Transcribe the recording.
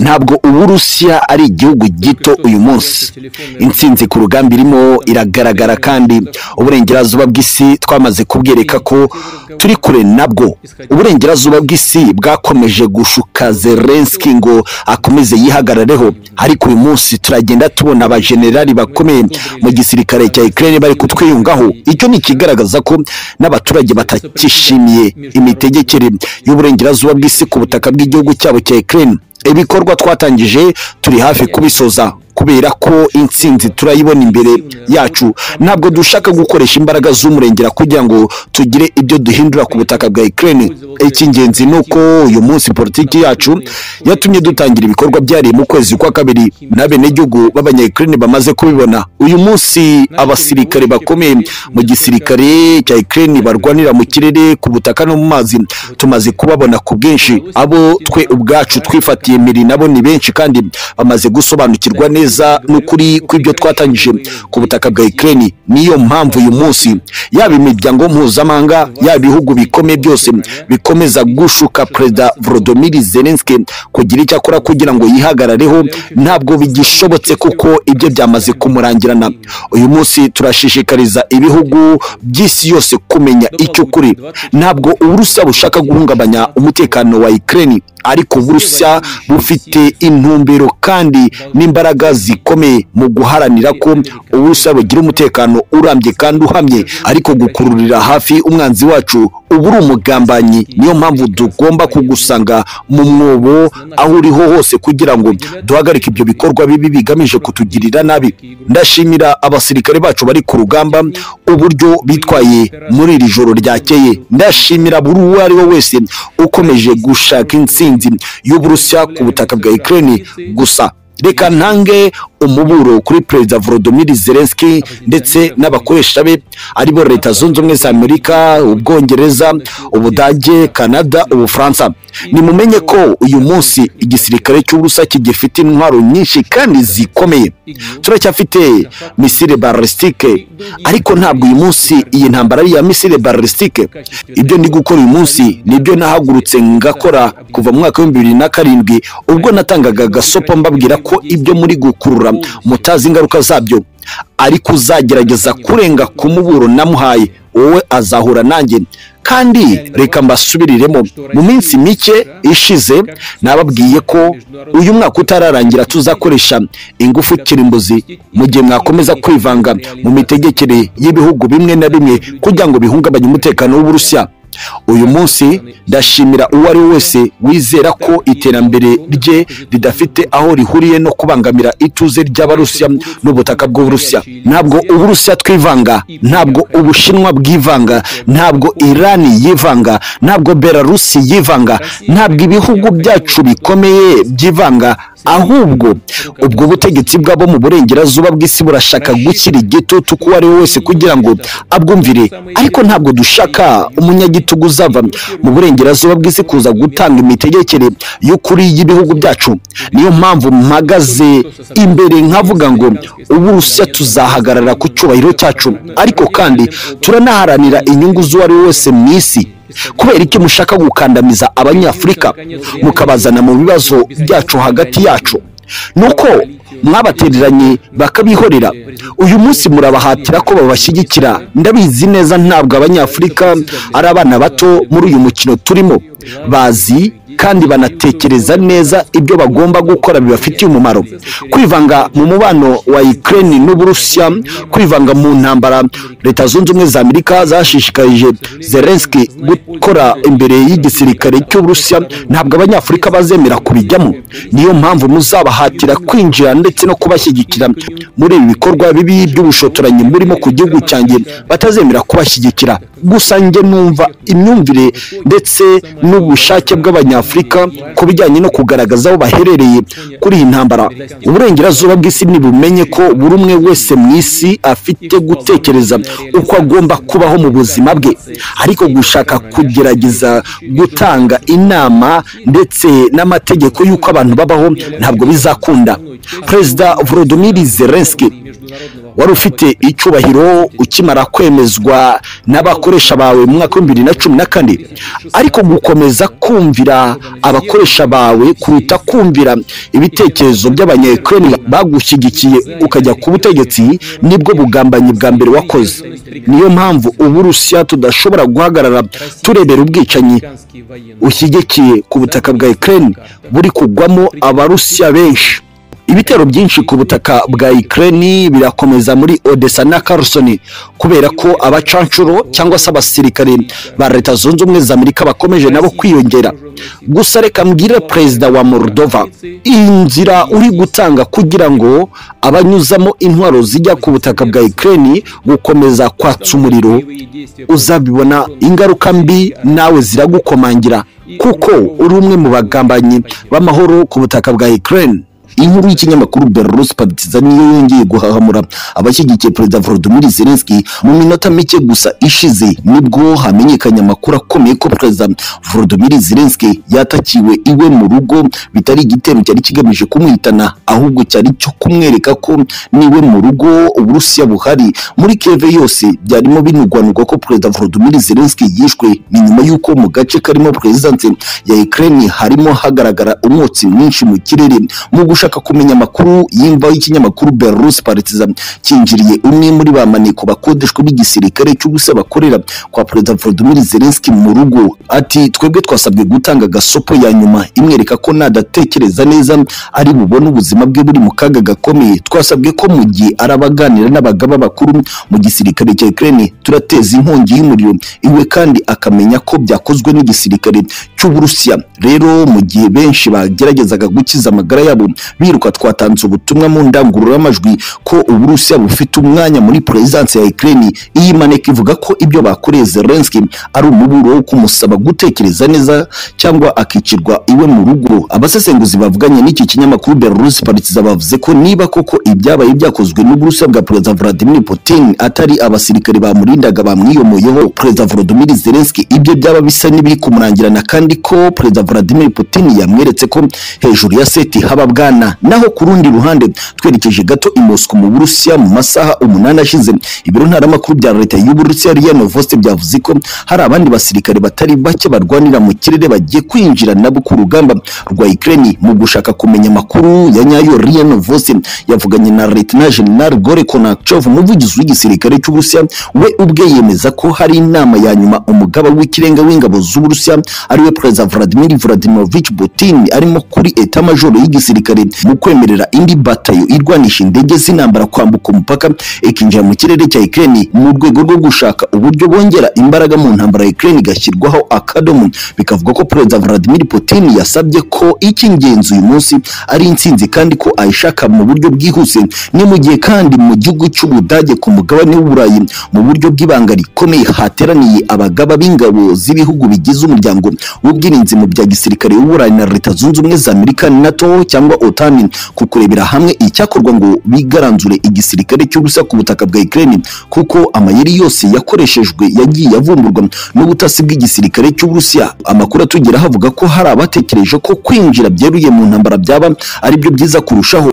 ntabwo uburusiya ari igihugu gito uyu munsi intsinzi ku rugamba irimo iragaragara kandi uburengerazuba bw'isi twamaze kubwereka ko turi kure nabwo uburengerazuba bw'isi bwakomeje gushuka zelenski ngo akomeze yihagarareho ariko uyu munsi turagenda tubona abajenerali bakomeye mu gisirikare cya ukraine bari kutwiyungaho icyo ni ikigaragaza ko n'abaturage batakishimiye imitegekere y'uburengerazuba bw'isi ku butaka bw'igihugu cyabo cya ukraine ibikorwa twatangije turi hafi kubisoza kubera ko intsinzi turayibona imbere yacu ntabwo dushaka gukoresha imbaraga z'umurengera kugira ngo tugire ibyo duhindura ku butaka bwa Ukraine icy'ingenzi ni uko uyu munsi politiki yacu yatumye dutangira ibikorwa byari mu kwezi kwa kabiri n'abenegihugu b'abanyayukraine bamaze kubibona uyu munsi abasirikare bakomeye mu gisirikare cya Ukraine barwanira mu kirere ku butaka no mu mazi tumaze kubabona ku bwinshi abo twe ubwacu twifatiye miri nabo ni benshi kandi bamaze gusobanukirwa neza neza n'ukuri kw'ibyo twatangije ku butaka bwa Ukraine niyo mpamvu uyu munsi yaba imiryango mpuzamahanga yaba ibihugu bikomeye byose bikomeza gushuka perezida Volodymyr Zelensky kugira icyo akora kugira ngo yihagarareho ntabwo bigishobotse kuko ibyo byamaze kumurangirana uyu munsi turashishikariza ibihugu by'isi yose kumenya icyo kuri ntabwo uburusiya bushaka guhungabanya umutekano wa Ukraine ariko uburusiya bufite intumbero kandi n'imbaraga zikomeye mu guharanira ko uburusiya bugira umutekano urambye kandi uhamye ariko gukururira hafi umwanzi wacu uba uri umugambanyi niyo mpamvu tugomba kugusanga mu mwobo aho uriho hose kugira ngo duhagarike ibyo bikorwa bibi bigamije kutugirira nabi ndashimira abasirikare bacu bari ku rugamba uburyo bitwaye muri iri joro ryakeye ndashimira buri uwo ari we wese ukomeje gushaka insinzi y'uburusiya ku butaka bwa Ukraine gusa reka ntange umuburo kuri perezida Volodymyr Zelensky ndetse n'abakoresha be aribo leta zunze ubumwe za Amerika ubwongereza ubudage Canada ubufaransa nimumenye ko uyu munsi igisirikare cy'uburusiya kigifite intwaro nyinshi kandi zikomeye turacyafite misile balistike ariko ntabwo uyu munsi iyi ntambara ari iya misile balistike ibyo ndi gukora uyu munsi nibyo nahagurutse ngakora kuva mu mwaka w'ibihumbi bibiri na karindwi ubwo natangaga agasopo mbabwira ko ibyo muri gukurura mutazi ingaruka zabyo ariko uzagerageza kurenga ku muburo namuhaye wowe azahura nanjye kandi reka mbasubiriremo mu minsi mike ishize nababwiye ko uyu mwaka utararangira tuzakoresha ingufu kirimbuzi mu gihe mwakomeza kwivanga mu mitegekere y'ibihugu bimwe na bimwe kugira ngo bihungabanye umutekano w'uburusiya uyu munsi ndashimira uwo ari we wese wizera ko iterambere rye ridafite aho rihuriye no kubangamira ituze ry'abarusiya n'ubutaka bw'uburusiya ntabwo uburusiya twivanga ntabwo ubushinwa bwivanga ntabwo irani yivanga ntabwo belarusi yivanga ntabwo ibihugu byacu bikomeye byivanga ahubwo ubwo butegetsi bw'abo mu burengerazuba bw'isi burashaka gukira igitutu uko uwo ari we wese kugira ngo abwumvire ariko ntabwo dushaka umunyagitugu uzava mu burengerazuba bw'isi kuza gutanga imitegekere y'ukuri y'ibihugu byacu niyo mpamvu mpagaze imbere nkavuga ngo uburusiya tuzahagarara ku cyubahiro cyacu ariko kandi turanaharanira inyungu z'uwo ari we wese mu isi kubera icyo mushaka gukandamiza abanyafurika mukabazana mu bibazo byacu hagati yacu nuko mwabatereranye bakabihorera uyu munsi murabahatira ko babashyigikira ndabizi neza ntabwo abanyafurika ari abana bato muri uyu mukino turimo bazi kandi banatekereza neza ibyo bagomba gukora bibafitiye umumaro kwivanga mu mubano wa Ukraine n'Uburusiya kwivanga mu ntambara leta zunze ubumwe za Amerika zashishikarije Zelensky gukora imbere y'igisirikare cy'Uburusiya ntabwo abanyafurika bazemera kubijyamo niyo mpamvu muzabahatira kwinjira ndetse no kubashyigikira muri ibi bikorwa bibi by'ubushotoranyi murimo ku gihugu cyanjye batazemera kubashyigikira gusa njye numva imyumvire ndetse n'ubushake bw'abanyafurika ku bijyanye no kugaragaza aho baherereye kuri iyi ntambara uburengerazuba bw'isi ntibumenye ko buri umwe wese mu isi afite gutekereza uko agomba kubaho mu buzima bwe ariko gushaka kugerageza gutanga inama ndetse n'amategeko y'uko abantu babaho ntabwo bizakunda perezida volodymyr zelensky wari ufite icyubahiro ukimara kwemezwa n'abakoresha bawe mu mwaka w'ibihumbi bibiri na cumi na kane ariko gukomeza kumvira abakoresha bawe kuruta kumvira ibitekerezo by'abanyekironi bagushyigikiye ukajya ku butegetsi nibwo bugambanyi bwa mbere wakoze niyo mpamvu ubu rusiya tudashobora guhagarara turebera ubwicanyi ushyigikiye ku butaka bwa ekireni buri kugwamo abarusiya benshi ibitero byinshi ku butaka bwa ikireni birakomeza muri odessa na karusoni kubera ko abacanshuro cyangwa se abasirikare ba leta zunze ubumwe za amerika bakomeje nabo kwiyongera gusa reka mbwire perezida wa moldova iyi nzira uri gutanga kugira ngo abanyuzamo intwaro zijya ku butaka bwa ikireni gukomeza kwatsa umuriro uzabibona ingaruka mbi nawe ziragukomangira kuko uri umwe mu bagambanyi b'amahoro ku butaka bwa ikireni inkuru y'ikinyamakuru belarus partiza niyo yongeye guhahamura abashyigikiye perezida volodymyr zelensky mu minota mike gusa ishize nibwo hamenyekanye amakuru akomeye ko perezida volodymyr zelensky yatakiwe iwe mu rugo bitari igitero cyari kigamije kumwitana ahubwo cyari cyo kumwereka ko niwe mu rugo uburusiya buhari muri keve yose byarimo binugwanugwa ko perezida volodymyr zelensky yishwe ni nyuma y'uko mu gace karimo perezidanse ya ukraine harimo hagaragara umwotsi mwinshi mu kirere mu gushaka ushaka kumenya amakuru y'imva y'ikinyamakuru Belarus Partisan kinjiriye umwe muri ba maneko bakodeshwa b'igisirikare cy'ubusa bakorera kwa Perezida Volodymyr Zelensky mu rugo ati twebwe twasabwe gutanga gasopo ya nyuma imwereka ko nadatekereza neza ari bubone ubuzima bwe buri mu kaga gakomeye twasabwe ko mu gihe arabaganira n'abagaba bakuru mu gisirikare cya Ukraine turateza inkongi y'umuriro iwe kandi akamenya ko byakozwe n'igisirikare cy'Uburusiya rero mu gihe benshi bageragezaga gukiza amagara yabo biruka twatanze ubutumwa mu ndangururamajwi ko uburusiya bufite umwanya muri perezidanse ya Ukraine iyi maneko ivuga ko ibyo bakoreye Zelensky ari umuburo wo kumusaba gutekereza neza cyangwa akicirwa iwe mu rugo abasesenguzi bavuganye n'iki kinyamakuru Belarus Partizan bavuze ko niba koko ibyabaye byakozwe n'uburusiya bwa perezida Vladimir Putin atari abasirikare bamurindaga bamwiyomoyeho perezida Volodymyr Zelensky ibyo byaba bisa n'ibiri kumurangirana kandi ko perezida Vladimir Putin yamweretse ko hejuru ya seti haba bwana naho ku rundi ruhande twerekeje gato i Moscow mu Burusiya mu masaha umunani ashize ibiro ntaramakuru bya leta y'Uburusiya RIA Novosti byavuze ko hari abandi basirikare batari bake barwanira mu kirere bagiye kwinjira nabo ku rugamba rwa Ukraine mu gushaka kumenya amakuru ya nyayo RIA Novosti yavuganye na Lieutenant General Gore Konachov umuvugizi w'igisirikare cy'Uburusiya we ubwe yemeza ko hari inama ya nyuma umugaba w'ikirenga w'ingabo z'Uburusiya ariwe Perezida Vladimir Vladimirovich Putin arimo kuri etat major y'igisirikare mu kwemerera indi batayo irwanisha indege z'intambara kwambuka umupaka ikinjira mu kirere cya Ukraine mu rwego rwo gushaka uburyo bongera imbaraga mu ntambara ya Ukraine igashyirwaho akadomo bikavuga ko Perezida Vladimir Putin yasabye ko icy'ingenzi uyu munsi ari intsinzi kandi ko ayishaka mu buryo bwihuse ni mu gihe kandi mu gihugu cy'Ubudage ku mugabane w'Uburayi mu buryo bw'ibanga rikomeye hateraniye abagaba b'ingabo z'ibihugu bigize umuryango w'ubwirinzi mu bya gisirikare w'Uburayi na Leta Zunze Ubumwe za Amerika NATO cyangwa OTAN ku kurebera hamwe icyakorwa ngo bigaranzure igisirikare cy'ubusa ku butaka bwa Ukraine kuko amayeri yose yakoreshejwe yagiye avumburwa n'ubutasi bw'igisirikare cy'Uburusiya amakuru atugera havuga ko hari abatekereje ko kwinjira byeruye mu ntambara byaba ari byo byiza kurushaho